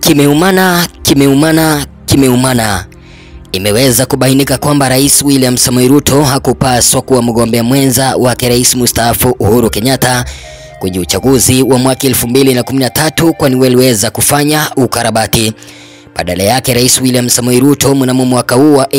Kimeumana, kimeumana, kimeumana. Imeweza kubainika kwamba Rais William Samoei Ruto hakupaswa kuwa mgombea mwenza wake Rais mstaafu Uhuru Kenyatta kwenye uchaguzi wa mwaka 2013 kwani waliweza kufanya ukarabati. Badala yake Rais William Samoei Ruto mnamo mwaka huu wa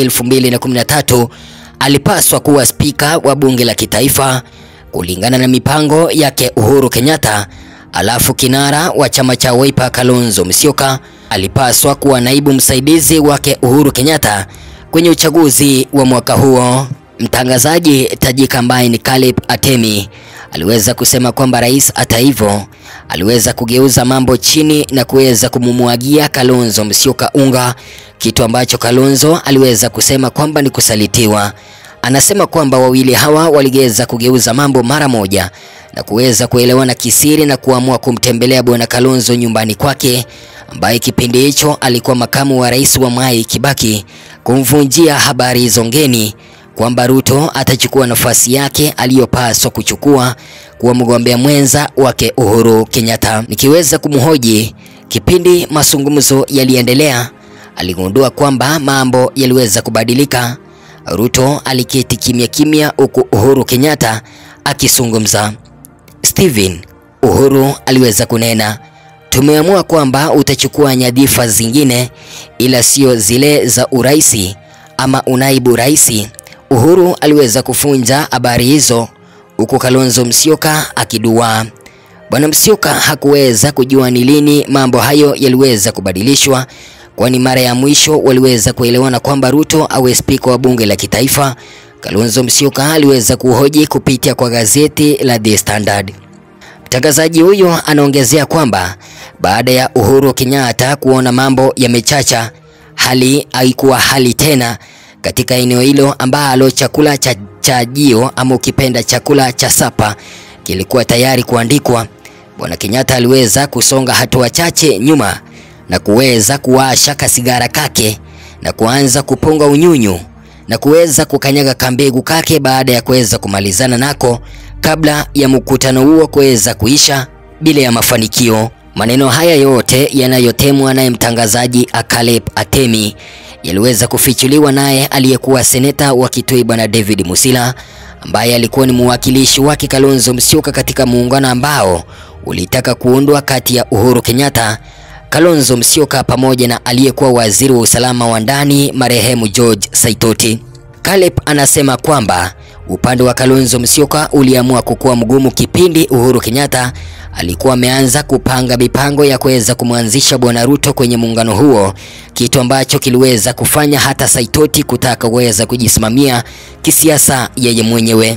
2013 alipaswa kuwa spika wa bunge la kitaifa kulingana na mipango yake Uhuru Kenyatta. Alafu kinara wa chama cha Wiper Kalonzo Musyoka alipaswa kuwa naibu msaidizi wake Uhuru Kenyatta kwenye uchaguzi wa mwaka huo. Mtangazaji tajika ambaye ni Caleb Atemi aliweza kusema kwamba rais, hata hivyo, aliweza kugeuza mambo chini na kuweza kumumwagia Kalonzo Musyoka unga, kitu ambacho Kalonzo aliweza kusema kwamba ni kusalitiwa. Anasema kwamba wawili hawa waligeza kugeuza mambo mara moja na kuweza kuelewana kisiri na kuamua kumtembelea bwana Kalonzo nyumbani kwake, ambaye kipindi hicho alikuwa makamu wa rais wa Mwai Kibaki, kumvunjia habari hizo ngeni kwamba Ruto atachukua nafasi yake aliyopaswa kuchukua kuwa mgombea mwenza wake Uhuru Kenyatta. Nikiweza kumhoji kipindi mazungumzo yaliendelea, aligundua kwamba mambo yaliweza kubadilika. Ruto aliketi kimya kimya huku Uhuru Kenyatta akizungumza. Steven, Uhuru aliweza kunena, tumeamua kwamba utachukua nyadhifa zingine ila sio zile za uraisi ama unaibu raisi. Uhuru aliweza kufunja habari hizo huku Kalonzo Musyoka akidua. Bwana Musyoka hakuweza kujua ni lini mambo hayo yaliweza kubadilishwa, kwani mara ya mwisho waliweza kuelewana kwamba Ruto awe spika wa bunge la kitaifa. Kalonzo Musyoka aliweza kuhoji kupitia kwa gazeti la The Standard. Mtangazaji huyo anaongezea kwamba baada ya Uhuru Kenyatta kuona mambo yamechacha, hali haikuwa hali tena katika eneo hilo ambalo chakula cha chajio ama ukipenda chakula cha sapa kilikuwa tayari kuandikwa. Bwana Kenyatta aliweza kusonga hatua chache nyuma na kuweza kuwasha kasigara kake na kuanza kupunga unyunyu na kuweza kukanyaga kambegu kake baada ya kuweza kumalizana nako kabla ya mkutano huo kuweza kuisha bila ya mafanikio. Maneno haya yote yanayotemwa naye mtangazaji Caleb Atemi yaliweza kufichuliwa naye aliyekuwa seneta wa Kitui bwana David Musila ambaye alikuwa ni mwakilishi wake Kalonzo Musyoka katika muungano ambao ulitaka kuundwa kati ya Uhuru Kenyatta, Kalonzo Musyoka pamoja na aliyekuwa waziri wa usalama wa ndani marehemu George Saitoti. Caleb anasema kwamba upande wa Kalonzo Musyoka uliamua kukuwa mgumu kipindi Uhuru Kenyatta alikuwa ameanza kupanga mipango ya kuweza kumwanzisha bwana Ruto kwenye muungano huo, kitu ambacho kiliweza kufanya hata Saitoti kutaka kuweza kujisimamia kisiasa yeye mwenyewe.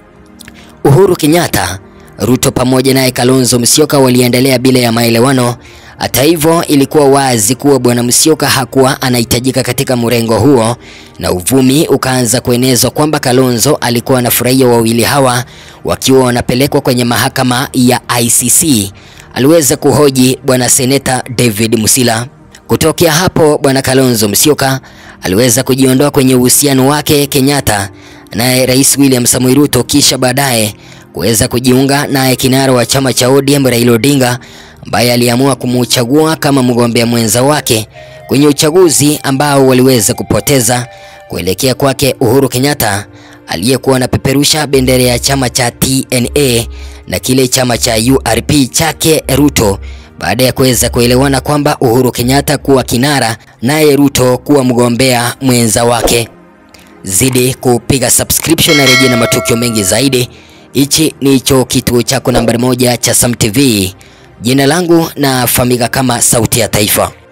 Uhuru Kenyatta, Ruto pamoja naye Kalonzo Musyoka waliendelea bila ya maelewano. Hata hivyo, ilikuwa wazi kuwa bwana Musyoka hakuwa anahitajika katika mrengo huo, na uvumi ukaanza kuenezwa kwamba Kalonzo alikuwa anafurahia wawili hawa wakiwa wanapelekwa kwenye mahakama ya ICC. Aliweza kuhoji bwana seneta David Musila. Kutokea hapo, bwana Kalonzo Musyoka aliweza kujiondoa kwenye uhusiano wake Kenyatta naye Rais William Samoei Ruto, kisha baadaye kuweza kujiunga naye kinara wa chama cha ODM Raila Odinga ambaye aliamua kumuchagua kama mgombea mwenza wake kwenye uchaguzi ambao waliweza kupoteza kuelekea kwake Uhuru Kenyatta aliyekuwa anapeperusha bendera ya chama cha TNA na kile chama cha URP chake Ruto baada ya kuweza kuelewana kwamba Uhuru Kenyatta kuwa kinara naye Ruto kuwa mgombea mwenza wake. Zidi kupiga subscription na rejea na matukio mengi zaidi. Hichi ni hicho kituo chako nambari moja cha Sam TV. Jina langu nafahamika kama Sauti ya Taifa.